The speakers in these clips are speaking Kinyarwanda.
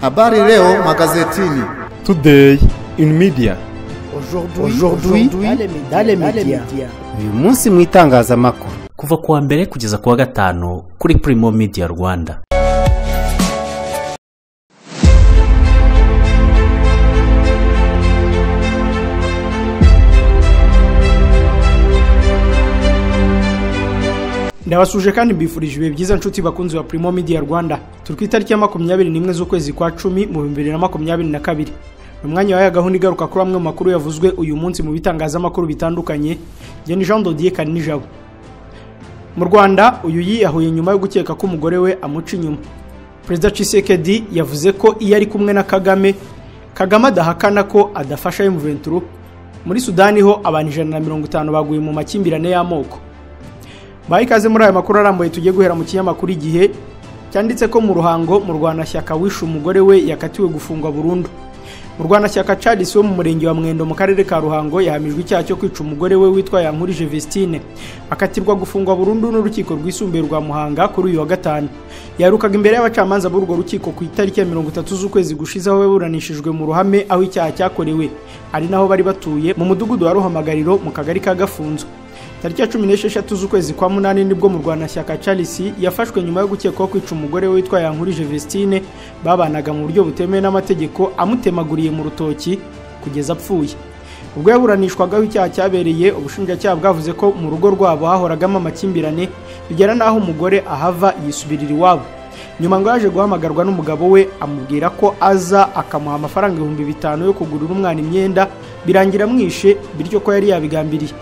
Habari leo magazetini. Today in media. Aujourd'hui dans les médias. uyu munsi mu itangazamakuru kuva ku wa mbere kugeza ku wa gatanu kuri Primo Media Rwanda ndabasuje kandi mbifurije ibihe byiza nshuti bakunzi ba Primo Media Rwanda turi ku itariki ya makumyabiri n'imwe z'ukwezi kwa cumi mu bihumbi bibiri na makumyabiri na kabiri ni umwanya wahaye gahunda igaruka kuri amwe mu makuru yavuzwe uyu munsi mu bitangazamakuru bitandukanye njye ni Jean Dodier Kaninijabo mu Rwanda uyu yiyahuye nyuma yo gukeka ko umugore we amuca inyuma Perezida Tshisekedi yavuze ko iyo ari kumwe na Kagame Kagame adahakana ko adafasha M23 muri Sudani ho abantu ijana na mirongo itanu baguye mu makimbirane y'amoko baha ikaze muri aya makuru arambuye tugiye guhera mu kinyamakuru igihe cyanditse ko mu ruhango mu rwanashyaka wishe umugore we yakatiwe gufungwa burundu mu rwanashyaka Charles wo mu murenge wa mwendo mu karere ka ruhango yahamijwe icyaha cyo kwica umugore we witwa yankurije vestine akatirwa gufungwa burundu n'urukiko rwisumbuye rwa muhanga kuri uyu wa gatanu yarukaga imbere y'abacamanza b'urwo rukiko ku itariki ya mirongo itatu z'ukwezi gushize aho yaburanishijwe mu ruhame aho icyaha cyakorewe ari naho bari batuye mu mudugudu wa ruhamagariro mu kagari ka gafunzo tariki ya cumi n'esheshatu z'ukwezi kwa munani nibwo mu rwanashyaka charles yafashwe nyuma yo gukekwaho kwica umugore we witwa yankurije vestine babanaga mu buryo butemewe n'amategeko amutemaguriye mu rutoki kugeza apfuye ubwo yaburanishwagaho icyaha cyabereye ubushinjacyaha bwavuze ko mu rugo rwabo hahoragamo amakimbirane bigera n'aho umugore ahava yisubirira iwabo nyuma ngo yaje guhamagarwa n'umugabo we amubwira ko aza akamuha amafaranga ibihumbi bitanu yo kugurira umwana imyenda birangira amwishe bityo ko yari yabigambiriye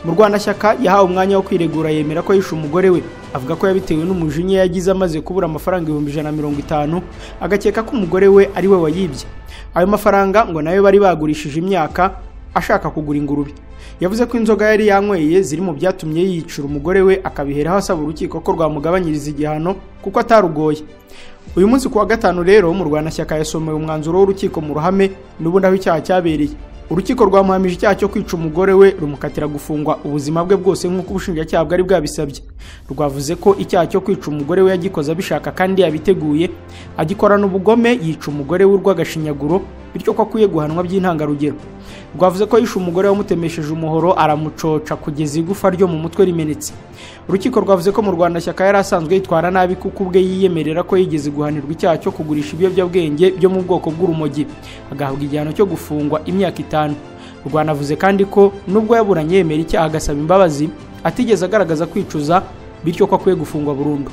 mu rwanashyaka yahawe umwanya wo kwiregura yemera ko yishe umugore we avuga ko yabitewe n'umujinya yagize amaze kubura amafaranga ibihumbi ijana na mirongo itanu agakeka ko umugore we ari we wayibye ayo mafaranga ngo nayo bari bagurishije imyaka ashaka kugura ingurube yavuze ko inzoga yari yanyweye ziri mu byatumye yicira umugore we akabiheraho asaba urukiko ko rwamugabanyiriza igihano kuko atarugoye uyu munsi ku wa gatanu rero mu rwanashyaka yasomewe umwanzuro w'urukiko mu ruhame n'ubundi aho icyaha cyabereye urukiko rwamuhamije icyaha cyo kwica umugore we rumukatira gufungwa ubuzima bwe bwose nk'uko ubushinjacyaha bwari bwabisabye rwavuze ko icyaha cyo kwica umugore we yagikoze abishaka kandi yabiteguye agikorana ubugome yica umugore we urw'agashinyaguro bityo ko akwiye guhanwa by'intangarugero rwavuze ko yishe umugore wamutemesheje umuhoro aramucoca kugeza igufa ryo mu mutwe rimenetse urukiko rwavuze ko mu rwanda shyaka yari asanzwe yitwara nabi kuko ubwe yiyemerera ko yigeze guhanirwa icyaha cyo kugurisha ibiyobyabwenge byo mu bwoko bw'urumogi agahabwa igihano cyo gufungwa imyaka itanu rwanavuze kandi ko nubwo yaburanye yemera icyaha agasaba imbabazi atigeze agaragaza kwicuza bityo ko akwiye gufungwa burundu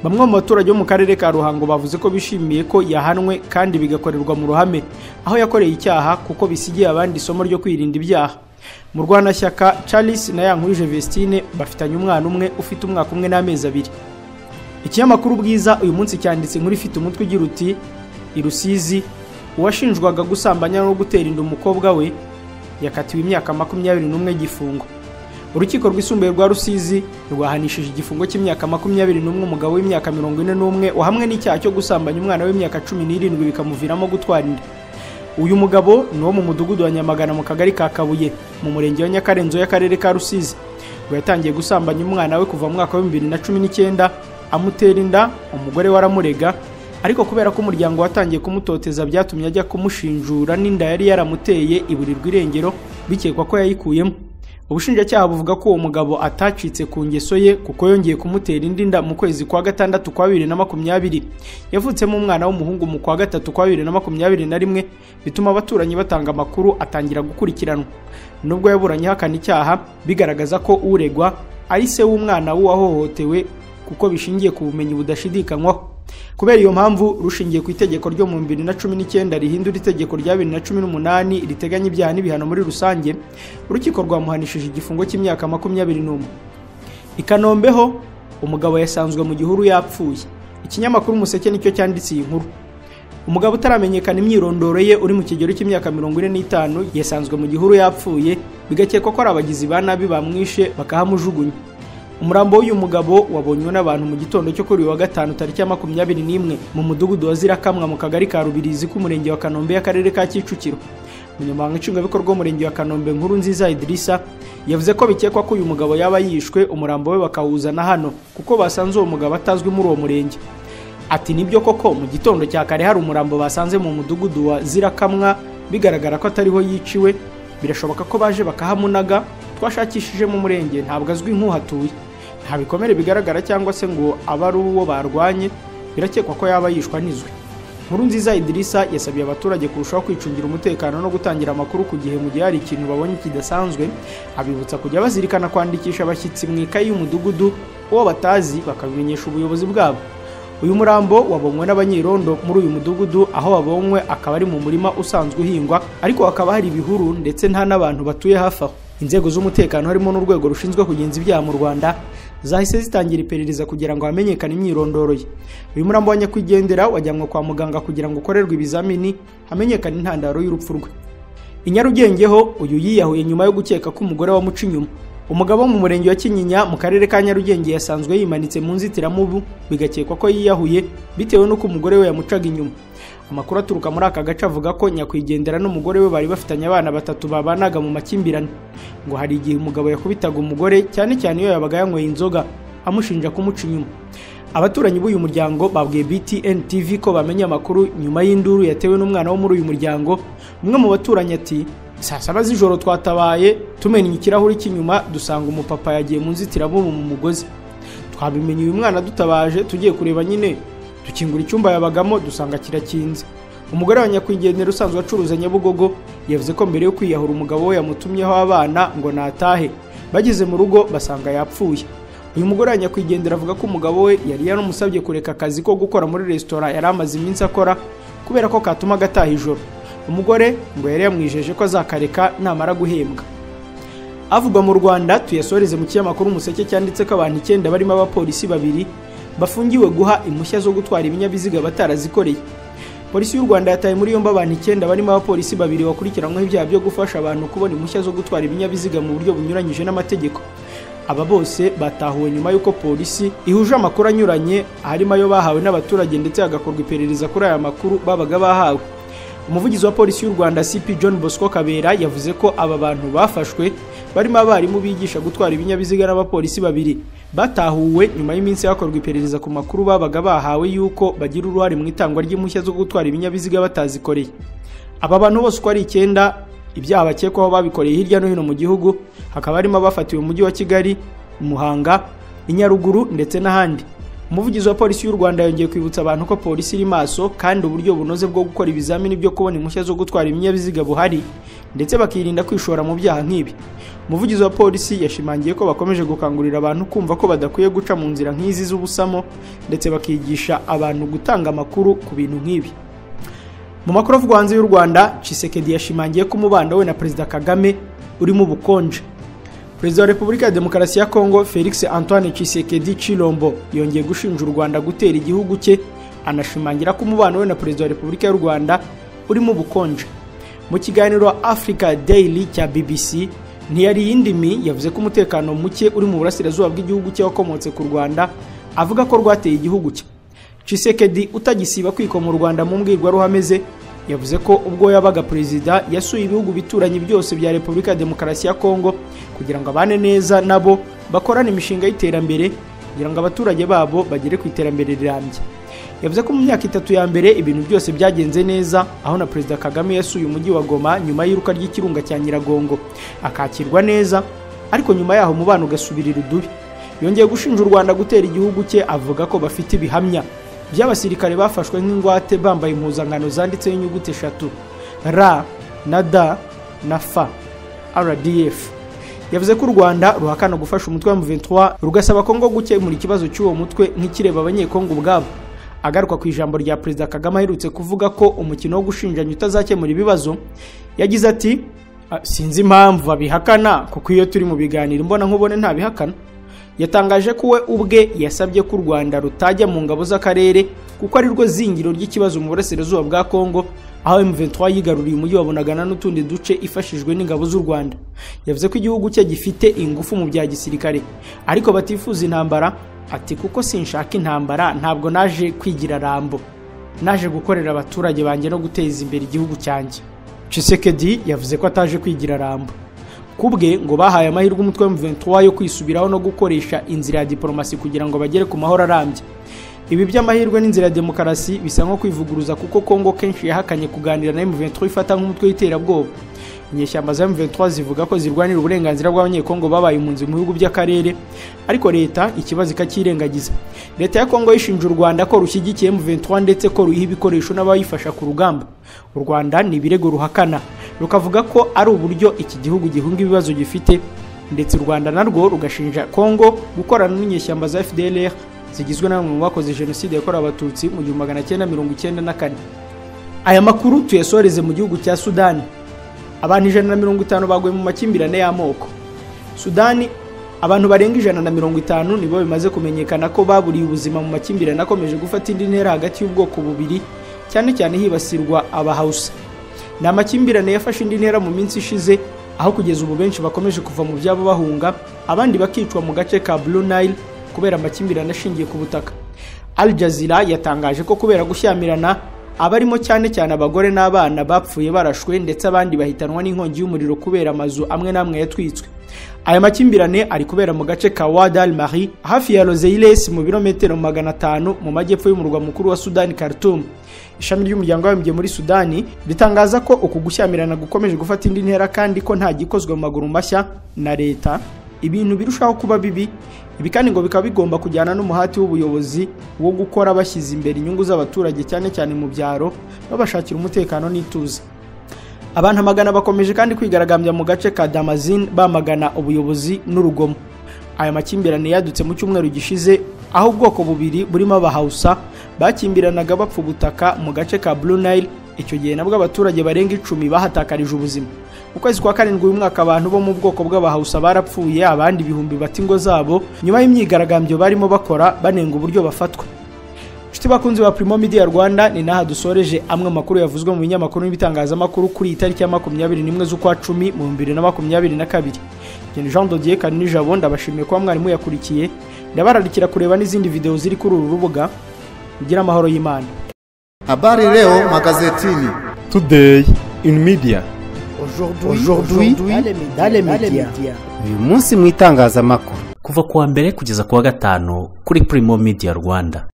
bamwe mu baturage bo mu karere ka ruhango bavuze ko bishimiye ko yahanwe kandi bigakorerwa mu ruhame aho yakoreye icyaha kuko bisigiye abandi isomo ryo kwirinda ibyaha mu rwanashyaka charles na yankurije vestine bafitanye umwana umwe ufite umwaka umwe n'amezi abiri ikinyamakuru bwiza uyu munsi cyanditse inkuru ifite umutwe ugira uti irusizi uwashinjwaga gusambanya no gutera inda umukobwa we yakatiwe imyaka makumyabiri n'umwe gifungo urukiko rwisumbuye rwa rusizi rwahanishije igifungo cy'imyaka makumyabiri n'umwe umugabo w'imyaka mirongo ine n'umwe wahamwe n'icyaha cyo gusambanya umwana w'imyaka cumi n'irindwi bikamuviramo gutwara inda uyu mugabo ni uwo mu mudugudu wa nyamagana mu kagari ka kabuye mu murenge wa nyakarenzo y'akarere ka rusizi ngo yatangiye gusambanya umwana we kuva mu mwaka wa bibiri na cumi n'icyenda amutera inda umugore we aramurega ariko kubera ko umuryango watangiye kumutoteza byatumye ajya kumushinjura n'inda yari yaramuteye iburirwa irengero bikekwa ko yayikuyemo ubushinjacyaha buvuga ko uwo mugabo atacitse ku ngeso ye kuko yongeye kumutera indi nda mu kwezi kwa gatandatu kwa bibiri na makumyabiri yavutsemo umwana w'umuhungu mu kwa gatatu kwa bibiri na makumyabiri na rimwe bituma abaturanyi batanga amakuru atangira gukurikiranwa nubwo yaburanye ahakana icyaha bigaragaza ko uregwa ari se w'umwana w'uwahohotewe kuko bishingiye ku bumenyi budashidikanywaho kubera iyo mpamvu rushingiye ku itegeko ryo mu bibiri na cumi n'icyenda rihindura itegeko rya bibiri na cumi n'umunani riteganya ibyaha n'ibihano muri rusange urukiko rwamuhanishije igifungo cy'imyaka makumyabiri n'umwe i kanombe ho umugabo yasanzwe mu gihuru yapfuye ikinyamakuru umuseke nicyo cyanditse iyi nkuru umugabo utaramenyekana imyirondoro ye uri mu kigero cy'imyaka mirongo ine n'itanu yasanzwe mu gihuru yapfuye bigakekwa ko ari abagizi ba nabi bamwishe bakahamujugunya umurambo w'uyu mugabo wabonywe n'abantu mu gitondo cyo kuri uyu wa gatanu tariki ya makumyabiri n'imwe mu mudugudu wa zirakamwa mu kagari ka rubirizi k'umurenge wa kanombe y'akarere ka kicukiro umunyamabanga nshingwabikorwa w'umurenge wa kanombe nkuru nziza idirisa yavuze ko bikekwa ko uyu mugabo yaba yishwe umurambo we bakawuzana hano kuko basanze uwo mugabo atazwi muri uwo murenge ati nibyo koko mu gitondo cya kare hari umurambo basanze mu mudugudu wa zirakamwa bigaragara ko atariho yiciwe birashoboka ko baje bakahamunaga twashakishije mu murenge ntabwo azwi nk'uhatuye nta bikomere bigaragara cyangwa se ngo abe ari uwo barwanye birakekwa ko yaba yishwa n'izwi nkuru nziza idirisa yasabiye abaturage kurushaho kwicungira umutekano no gutangira amakuru ku gihe mu gihe hari ikintu babonye kidasanzwe abibutsa kujya bazirikana kwandikisha abashyitsi mu ikayi y'umudugudu uwo batazi bakabimenyesha ubuyobozi bwabo uyu murambo wabonywe n'abanyerondo muri uyu mudugudu aho wabonywe akaba ari mu murima usanzwe uhingwa ariko hakaba hari ibihuru ndetse nta n'abantu batuye hafi aho inzego z'umutekano harimo n'urwego rushinzwe kugenza ibyaha mu rwanda zahise zitangira iperereza kugira ngo hamenyekane imyirondoro ye uyu murambo wa nyakwigendera wajyanwe kwa muganga kugira ngo ukorerwe ibizamini hamenyekane intandaro y'urupfu rwe i Nyarugenge ho uyu yiyahuye nyuma yo gukeka ko umugore wamuca inyuma umugabo wo mu murenge wa kinyinya mu karere ka nyarugenge yasanzwe yimanitse mu nzitiramubu bigakekwa ko yiyahuye bitewe n'uko umugore we yamucaga inyuma amakuru aturuka muri aka gace avuga ko nyakwigendera n'umugore we bari bafitanye abana batatu babanaga mu makimbirane ngo hari igihe umugabo yakubitaga umugore cyane cyane iyo yabaga yanyweye inzoga amushinja kumuca inyuma abaturanyi b'uyu muryango babwiye btn tv ko bamenye amakuru nyuma y'induru yatewe n'umwana wo muri uyu muryango umwe mu baturanyi ati saa saba z'ijoro twatabaye tumenya ikirahuri cy'inyuma dusanga umupapa yagiye mu nzitiramubu mu mugozi twabimenye uyu mwana dutabaje tugiye kureba nyine dukingura icyumba yabagamo dusanga kirakinze umugore wa nyakwigendera usanzwe acuruza nyabugogo yavuze ko mbere yo kwiyahura umugabo we yamutumyeho abana ngo natahe bageze mu rugo basanga yapfuye uyu mugore wa nyakwigendera avuga ko umugabo we yari yaramusabye kureka akazi ko gukora muri resitora yari amaze iminsi akora kubera ko katuma agataha ijoro umugore ngo yari yamwijeje ko azakareka namara guhembwa avugwa mu rwanda tuyasoreze mu kinyamakuru umuseke cyanditse ko abantu icyenda barimo abapolisi babiri bafungiwe guha impushya zo gutwara ibinyabiziga batarazikoreye polisi y'u rwanda yataye muri yombi abantu icyenda barimo abapolisi babiri bakurikiranyweho ibyaha byo gufasha abantu kubona impushya zo gutwara ibinyabiziga mu buryo bunyuranyije n'amategeko aba bose batahuwe nyuma y'uko polisi ihuje amakuru anyuranye harimo ayo bahawe n'abaturage ndetse hagakorwa iperereza kuri aya makuru babaga bahawe umuvugizi wa polisi y'u rwanda cp john bosco kabera yavuze ko aba bantu bafashwe barimo abarimu bigisha gutwara ibinyabiziga n'abapolisi babiri batahuwe nyuma y'iminsi hakorwa iperereza ku makuru babaga bahawe y'uko bagira uruhare mu itangwa ry'impushya zo gutwara ibinyabiziga batazikoreye aba bantu bose uko ari icyenda ibyaha bakekwaho babikoreye hirya no hino mu gihugu hakaba harimo abafatiwe mu mujyi wa kigali muhanga i nyaruguru ndetse n'ahandi umuvugizi wa polisi y'u rwanda yongeye kwibutsa abantu ko polisi iri maso kandi uburyo bunoze bwo gukora ibizamini byo kubona impushya zo gutwara ibinyabiziga buhari ndetse bakirinda kwishora mu byaha nk'ibi umuvugizi wa polisi yashimangiye ko bakomeje gukangurira abantu kumva ko badakwiye guca mu nzira nk'izi z'ubusamo ndetse bakigisha abantu gutanga amakuru ku bintu nk'ibi mu makuru avugwa hanze y'u rwanda cisekedi yashimangiye ko umubano we na perezida kagame urimo ubukonje perezida wa repubulika ya demokarasi ya kongo felix antoine cisekedi chilombo yongeye gushinja u rwanda gutera igihugu cye anashimangira ko umubano we na perezida wa repubulika y'u rwanda urimo ubukonje mu kiganiro africa daily cya bbc ntiyari yindimi yavuze ko umutekano muke uri mu burasirazuba bw'igihugu cye wakomotse ku rwanda avuga ko rwateye igihugu cye cisekedi utagisiba kwikoma u rwanda mu mbwirwaruhame ze yavuze ko ubwo yabaga perezida yasuye ibihugu bituranye byose bya repubulika ya demokarasi ya kongo kugira ngo abane neza nabo bakorane imishinga y'iterambere kugira ngo abaturage babo bagere ku iterambere rirambye yavuze ko mu myaka itatu ya mbere ibintu byose byagenze neza aho na perezida kagame yasuye umujyi wa goma nyuma y'iruka ry'ikirunga cya nyiragongo akakirwa neza ariko nyuma yaho umubano ugasubirira udubi yongeye gushinja u rwanda gutera igihugu cye avuga ko bafite ibihamya by'abasirikare bafashwe nk'ingwate bambaye impuzankano zanditseho inyuguti eshatu r na d na f rdf yavuze ko u rwanda ruhakana gufasha umutwe wa M23 rugasaba kongo gukemura ikibazo cy'uwo mutwe nk'ikireba abanyekongo ubwabo agaruka ku ijambo rya perezida kagame aherutse kuvuga ko umukino wo gushinjanya utazakemura ibibazo yagize ati "Ah, sinzi impamvu babihakana kuko iyo turi mu biganiro mbona nkubone ntabihakana yatangaje ko we ubwe yasabye ko u rwanda rutajya mu ngabo z'akarere kuko ari rwo zingiro ry'ikibazo mu burasirazuba bwa kongo aho M23 yigaruriye umujyi wa Bunagana n'utundi duce ifashijwe n'ingabo z'u Rwanda yavuze ko igihugu cye gifite ingufu mu bya gisirikare ariko batifuza intambara ati kuko sinshaka intambara ntabwo naje kwigira rambo naje gukorera abaturage banjye no guteza imbere igihugu cyanjye Chisekedi yavuze ko ataje kwigira rambo kubwe ngo bahaye amahirwe umutwe wa M23 yo kwisubiraho no gukoresha inzira ya diplomasi kugira ngo bagere ku mahoro arambye ibi by'amahirwe n'inzira ya demokarasi bisa nko kwivuguruza kuko congo kenshi yahakanye kuganira na m23 ifata nk'umutwe w'iterabwoba inyeshyamba za m23 zivuga ko zirwanira uburenganzira bw'abanyekongo babaye impunzi mu bihugu by'akarere ariko leta ikibazo ikakirengagiza leta ya kongo yishinja u rwanda ko rushyigikiye m23 ndetse ko ruyiha ibikoresho n'abayifasha ku rugamba u rwanda ni ibirego ruhakana rukavuga ko ari uburyo iki gihugu gihunga ibibazo gifite ndetse u rwanda narwo rugashinja kongo gukorana n'inyeshyamba za fdlr zigizwe na bamwe mu bakoze jenoside yakorewe abatutsi mu gihumbi magana cyenda mirongo icyenda na kane aya makuru tuyasoreze mu gihugu cya sudani abantu ijana na mirongo itanu baguye mu makimbirane y'amoko sudani abantu barenga ijana na mirongo itanu nibo bimaze kumenyekana ko baburiye ubuzima mu makimbirane akomeje gufata indi ntera hagati y'ubwoko bubiri cyane cyane hibasirwa abahawusa ni amakimbirane yafashe indi ntera mu minsi ishize aho kugeza ubu benshi bakomeje kuva mu byabo bahunga abandi bakicwa mu gace ka Blue Nile kubera amakimbirane ashingiye ku butaka Al Jazeera yatangaje ko kubera gushyamirana abarimo cyane cyane abagore n'abana bapfuye barashwe ndetse abandi bahitanwa n'inkongi y'umuriro kubera amazu amwe n'amwe yatwitswe aya makimbirane ari kubera mu gace ka Wadal Mari hafi ya Roseilles mu birometero magana atanu mu majyepfo y'umurwa mukuru wa Sudani Khartoum ishami ry'umuryango w'abimbye muri Sudani ritangaza ko uku gushyamirana gukomeje gufata indi ntera kandi ko nta gikozwe mu maguru mashya na leta ibintu birushaho kuba bibi ibi kandi ngo bikaba bigomba kujyana n'umuhati w'ubuyobozi wo gukora bashyize imbere inyungu z'abaturage cyane cyane mu byaro babashakira umutekano n'ituze abantu amagana bakomeje kandi kwigaragambya mu gace ka damazin bamagana ubuyobozi n'urugomo aya makimbirane yadutse mu cyumweru gishize aho ubwoko bubiri burimo abahawusa bakimbiranaga bapfa ubutaka mu gace ka Blue Nile icyo gihe nabwo abaturage barenga icumi bahatakarije ubuzima mu kwezi kwa karindwi uyu mwaka abantu bo mu bwoko bw'abahawusa barapfuye abandi ibihumbi bata ingo zabo nyuma y'imyigaragambyo barimo bakora banenga uburyo bafatwa inshuti bakunzi ba Primo Media Rwanda ni naha dusoreje amwe makuru yavuzwe mu binyamakuru n'ibitangazamakuru kuri iyi tariki ya makumyabiri n'imwe z'ukwa cumi mu bibiri na makumyabiri na kabiri Gen Jean Dodier Kanini Jabo ndabashimiye kuba mwarimu yakurikiye ndabararikira kureba n'izindi video ziri kuri uru rubuga ugira amahoro y'Imana Habari leo magazetini. Today in media. Aujourd'hui, dans les médias. uyu munsi mu itangazamakuru kuva kuwa mbere kugeza kuwa gatanu kuri Primo Media Rwanda